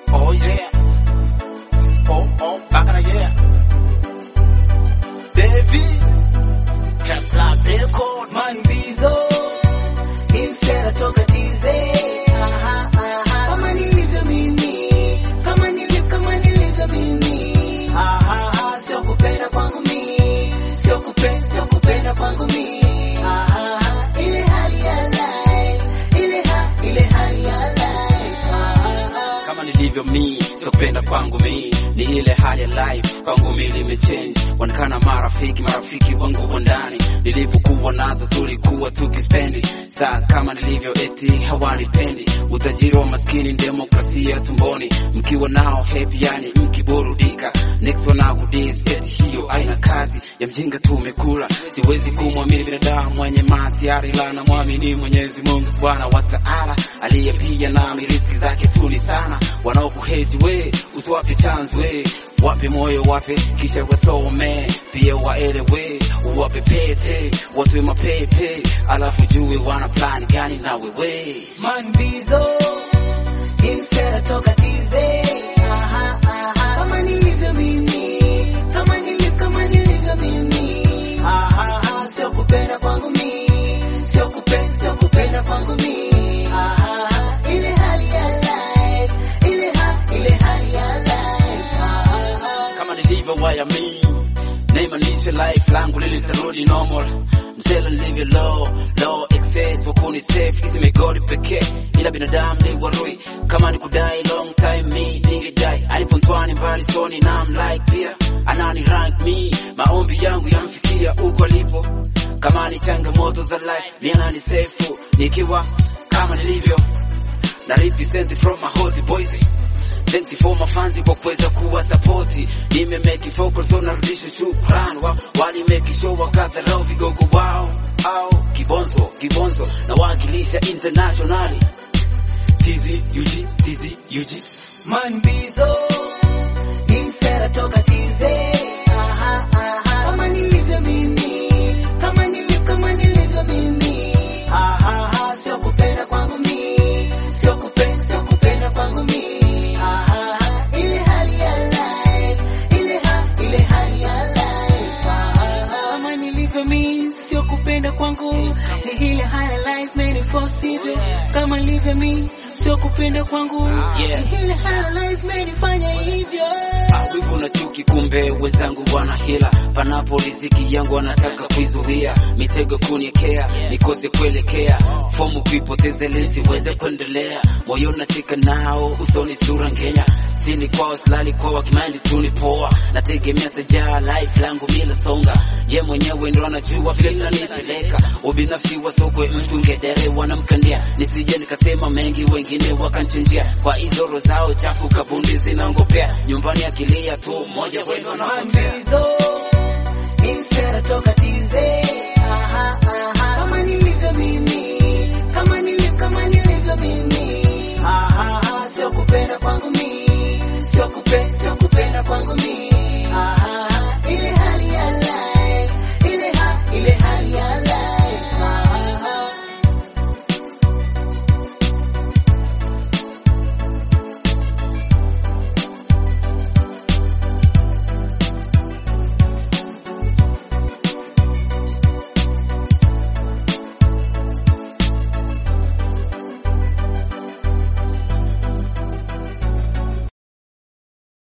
Oh yeah. Oh oh, back in the year. David. Kepler record. Man Bizo instead atoka tize aha, aha. kama nilivyo mimi kama nilivyo kama nilivyo mimi aha, aha. sio kupenda kwangu mimi sio kupenda sio kupenda kwangu mimi aha, aha. ile hali ya life ile ha, ile hali ya life aha, aha. kama nilivyo mi sopenda kwangu mi ni ile hali ya life kwangu mi limechange wanakana marafiki marafiki wangu wa ndani nilivyokuwa nazo tulikuwa tukispendi saa kama nilivyo eti hawanipendi utajiri wa maskini demokrasia tumboni mkiwa nao happy yani mkiburudika next wanakudis eti hiyo aina kazi ya mjinga tumekula siwezi kumwamini binadamu mwenye masiari la na mwamini mwenyezi mungu subhana wa taala aliyepia nami riski zake tuni sana wanaokuheti we usiwape chance we wape moyo wape kisha wasome pia waelewe uwape pete watwe mapepe alafu jue wana plan gani na wewe Man Bizo instead atoka tize aha, aha. kama nilivyo mimi kama nilivyo kama nilivyo mimi aha, aha. sio kupenda kwangu mimi sio kupenda sio kupenda kwangu mimi aha, aha. ile hali ya life ile ha, ile hali ya life aha, aha. kama nilivyo waya mi naimanisha life langu lilitarudi normal msela nilivyo low low excess wakuni safe hizi megodi pekee ila binadamu ni warui kama ni kudai long time mi ningedai alipontwani mbali soni na like pia anani rank me maombi yangu yamfikia uko alipo kama ni changamoto za life ni anani safe nikiwa kama nilivyo na represent from my hot boys Thanks for my fans kwa kuweza kuwa sapoti nime make focus on narudisha shukran wa wali make sure wakadharau vigogo wao au kibonzo kibonzo na wakilisha internationally tizi UG tizi UG Man Bizo instead atoka tize aha, aha. kama nilivyo mimi kama nilivyo kama nilivyo mimi aha, aha. sio kupenda kwangu mimi sio kupenda sio kupenda kwangu mimi aha, aha. ile hali ya life ile ha, ile hali ya life aha, aha. kama nilivyo mimi sio kupenda kwangu ni ile hali ya life made force hivyo kama nilivyo mimi sio kupenda kwangu Yeah. ni ile hali ya life menifanya hivyo Ah, wivu na chuki, kumbe wenzangu wana hila. Panapo riziki yangu wanataka kuizuia, mitego kuniekea, nikose kuelekea, fomu kuipoteza ili siweze kuendelea. Moyo natika nao, usoni sura ngenya, sini kwao silali kwa wakimaindi tuni poa, nategemea sajaa life langu mila songa, ye mwenyewe ndo anajua vile nanipeleka, ubinafsi wa sokwe mtu ngedere wanamkandia, nisije nikasema mengi, wengine wakanchinjia kwa hizo roho zao chafu, kabundi zinangopea nyumbani, akilia tu mmoja wenu anapotea. Mandizo instead atoka tize